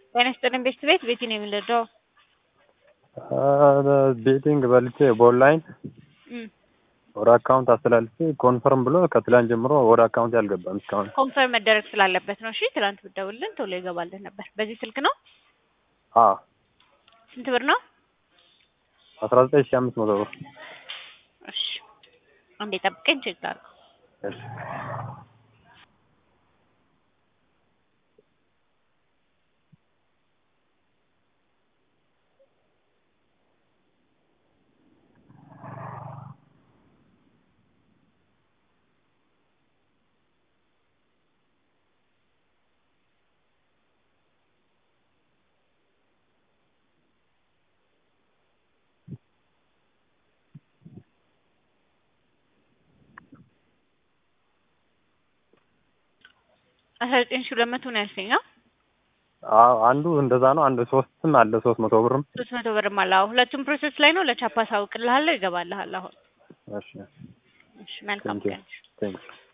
ጤና ይስጥልኝ ቤት ቤት ቤቲ ነው የምንረዳው። ቤቲንግ በልቼ በኦንላይን ወደ አካውንት አስተላልፌ ኮንፈርም ብሎ ከትላንት ጀምሮ ወደ አካውንት ያልገባም እስካሁን። ኮንፈርም መደረግ ስላለበት ነው። እሺ ትላንት ብደውልን ቶሎ ይገባልን ነበር። በዚህ ስልክ ነው። አዎ ስንት ብር ነው? አስራ ዘጠኝ ሺህ አምስት መቶ ብር። እሺ አንዴ ጠብቀኝ ቼክ ላድርግ። እሺ አስራ ዘጠኝ ሺህ ሁለት መቶ ነው ያልከኝ? አዎ አንዱ እንደዛ ነው። አንዱ ሶስትም አለ ሶስት መቶ ብርም። ሶስት መቶ ብርም አለ። አዎ ሁለቱም ፕሮሰስ ላይ ነው። ለቻፓ ሳውቅልሃለሁ፣ ይገባልሃል አሁን። እሺ እሺ መልካም ቴንክ ዩ ቀን። ቴንክ ዩ